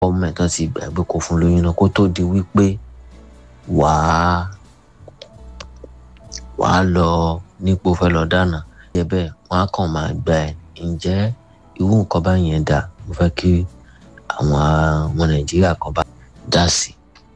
ọmọ ẹ̀ tán ti gbàgbé kó fún lóyún náà kó tó di wípé wàá wàá lọ nípò fẹ́ lọ dáná jẹ́ bẹ́ẹ̀ wọ́n á kàn máa gba ẹ̀ ǹjẹ́ irú nǹkan báyẹn dà mo fẹ́ kí àwọn ọmọ nàìjíríà kan bá dá sí.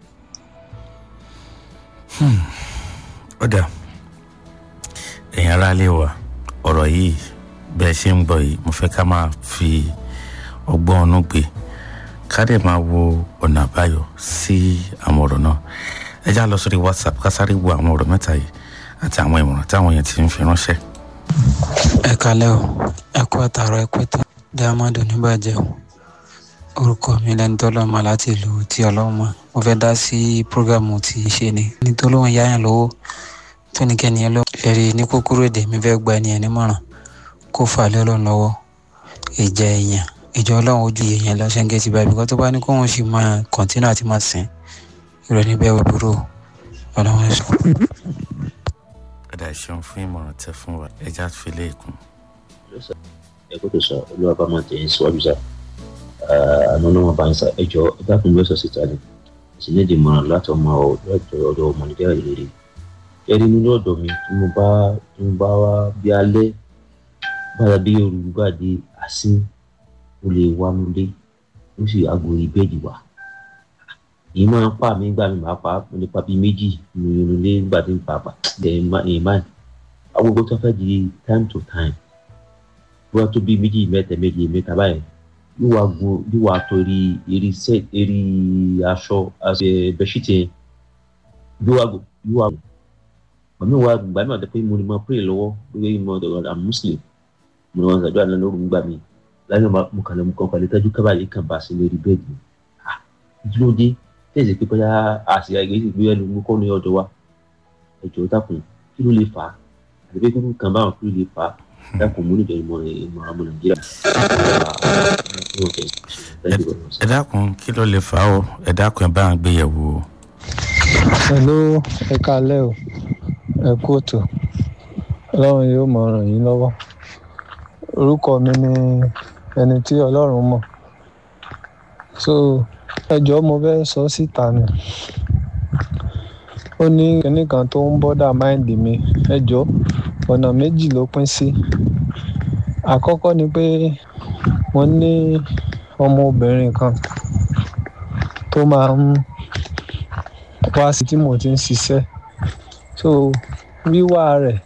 ọ̀dà ẹ̀yin aráalé wa ọ̀rọ̀ yìí bẹ́ẹ̀ ṣe ń gbọ́ yìí mo fẹ́ ká máa fi ọgbọ́n ọ̀nù gbé ká dẹ̀ máa wo ọ̀nà àbáyọ sí àwọn ọ̀rọ̀ náà ẹ já lọ sórí whatsapp ká sáré wo àwọn ọ̀rọ̀ mẹ́ta yìí àti àwọn ìmọ̀ràn táwọn yẹn ti ń fi ránṣẹ́. ẹ kalẹ́ o ẹ kú àtàrọ ẹ pẹ́tẹ́ diamond oníbàjẹ́ o orúkọ mi lẹni tó lọ́mọ láti ìlú tí ọlọ́mọ mo fẹ́ dá sí prógámù tí í ṣe ni ní tó lóun yáyàn lówó tó ní kẹ́ni ẹ lọ ẹ̀rí ní kúkúrú èdè mi fẹ́ gba ẹni ẹ̀ nímọ̀ràn kó fà lé ọlọ́run lọ́wọ́ ìjà èèyàn ìjọ ọlọ́run ojú èèyàn lọ ṣẹ́ńgẹ́ ti báyìí bíkọ́ tó bá ní kóun sì máa kọ̀ntínú àti máa sìn ìrọ̀ níbẹ̀ wọ dúró ọlọ́run sọ. ọ̀dà ìṣeun fún ìmọ̀ràn tẹ fún wa ẹ já fi lé ìkún. ẹ kó tó sọ olúwa bá máa tẹ̀yìn síwájú sá àná náà wọn bá ń sá ẹ jọ ẹ dákun bí ó sọ síta ni sì ní ìdìmọ̀ràn láti ọmọ ọ̀dọ̀ ọmọ nìjẹ́ ìrírí ẹni nínú ọ̀dọ̀ mi tí mo bá tí mo bá wá bí alẹ́ bára bí olùgbà di àsín ó lè wá nulẹ̀ ó sì aago ìbẹ́ẹ̀dì wá èyí máa ń pa mí gbà mí máa pa mo lè pa bíi méjì nínú ilé nígbà tí n pa pa ẹ̀yìn máa àwọn gbogbo tó fẹ́ di time to time bí wọ́n tó bíi méjì mẹ́tẹ̀ méjì mẹ́ta báyìí yóò wá gun yóò wá tó eri eri set eri aṣọ bẹ́ṣítì yẹn yóò wá gun yóò wá gun màmí wa gbà mí àti pé mo ní ma pray lọ́wọ́ pé mo dọ̀rọ̀ i'm muslim mo ní wọn sàdúrà lẹ́nu lóru gbà mí lẹ́nu mo kàn lè mo kàn kàlẹ́ tẹ́jú kábàlì kan bá sí lórí bẹ́ẹ̀dì ah dúró dé tẹ̀sí pé bóyá àṣìyà ìgbésí gbé ẹnu mú kọ́ ní ọ̀dọ̀ wa ẹ̀jọ̀ dákun kí ló lè fà á àti pé kíkún kan báwọn kí ló lè fà á dákun mú níjọ ìmọ̀ ìmọ̀ àmọ̀ nàìjíríà. ẹ dákun kí ló lè fà á o ẹ dákun ẹ bá ń gbé yẹ̀wò o. hello ẹ kalẹ́ o ẹ kú òtò ọlọ́run yóò mọ ràn yín lọ́wọ́ orúkọ mi ni ẹni tí ọlọ́run mọ̀ so ẹjọ́ mo fẹ́ sọ síta ni ó ní kinní kan tó ń bọ́dà máìndì mi ẹjọ́ ọ̀nà méjì ló pín sí àkọ́kọ́ ni pé mo ní ọmọbìnrin kan tó máa ń wá sí tí mo ti ń ṣiṣẹ́ so wíwá rẹ̀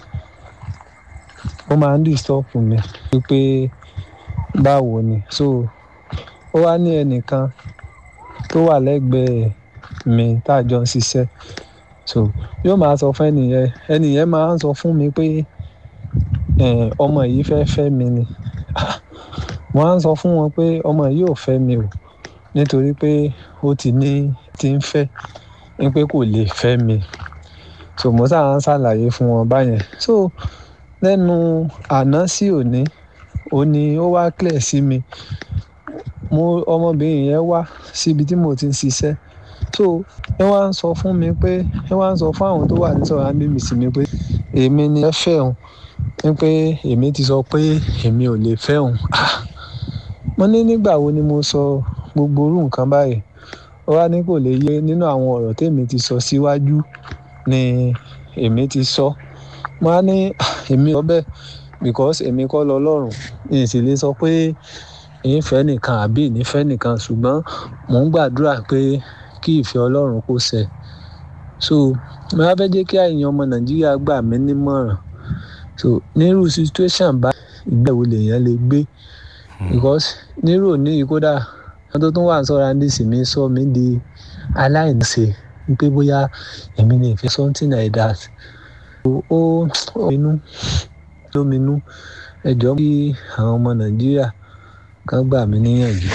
ó máa ń disturb mi wípé báwo ni so ó wá ní ẹnìkan tó wà lẹ́gbẹ̀ẹ́ mi tá a jọ ń ṣiṣẹ́ so yóò máa sọ fún ẹnìyẹn ẹnìyẹn máa ń sọ fún mi pé ọmọ yìí fẹ́ fẹ́ mi ni wọ́n á sọ fún wọn pé ọmọ yìí ò fẹ́ mi o nítorí pé ó ti ní ti ń fẹ́ ní pé kò lè fẹ́ mi so mo sáà ń ṣàlàyé fún wọn báyẹn so lẹ́nu àná sí òní òní ó wá clear sí mi mo ọmọbìnrin yẹn wá síbi tí mo ti ń ṣiṣẹ́ so ẹ wá ń sọ fún mi pé ẹ wá ń sọ fún àwọn tó wà ní sọ̀rọ̀ àbímí sí mi pé èmi ni ẹ fẹ́ òun ní pé èmi ti sọ pé èmi ò lè fẹ́ òun mo ní nígbà wo ni mo sọ gbogbo orú nǹkan báyìí ó wá ní kò lè yé nínú àwọn ọ̀rọ̀ tèmi ti sọ síwájú ni èmi ti sọ mo á ní èmi sọ bẹ́ẹ̀ because èmi kọ́ lọ lọ́rùn èyí sì lè sọ pé ìfẹ́ nìkan àbí ìnífẹ́ nìkan ṣùgbọ́n mò ń gbàdúrà pé kí ìfẹ́ ọlọ́run kó ṣẹ so mo á fẹ́ jẹ́ kí àyàn ọmọ nàìjíríà gbà mí nímọ̀ràn so nírú situation bá ìgbẹ́wò lèèyàn lè gbé because nírú òní yìí kódà wọn tó tún wà ń sọ́ra ní ìsinmi sọ mí di aláìníṣe wípé bóyá èmi lè fi something like that ó ó minú lóminú ẹ jọ̀ọ́ kí àwọn ọmọ nàìjíríà kan gbà mí níyànjú.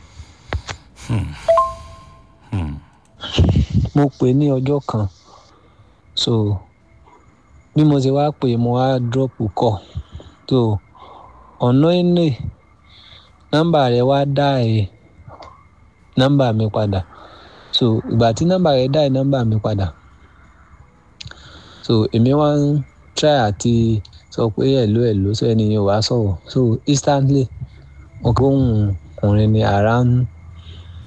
mo pè ní ọjọ́ kan so bí mo ṣe wá pè mo wá drop call so ọ̀nà ìní nọ́mbà rẹ̀ wá dá ẹ̀ nọ́mbà mi padà so ìgbà tí nọ́mbà rẹ̀ dá ẹ̀ nọ́mbà mi padà so èmi wá ń try àti sọ pé hello hello so ẹni yẹn wàá sọ̀rọ̀ so instantly mo kí ohun ọkùnrin ni ara ń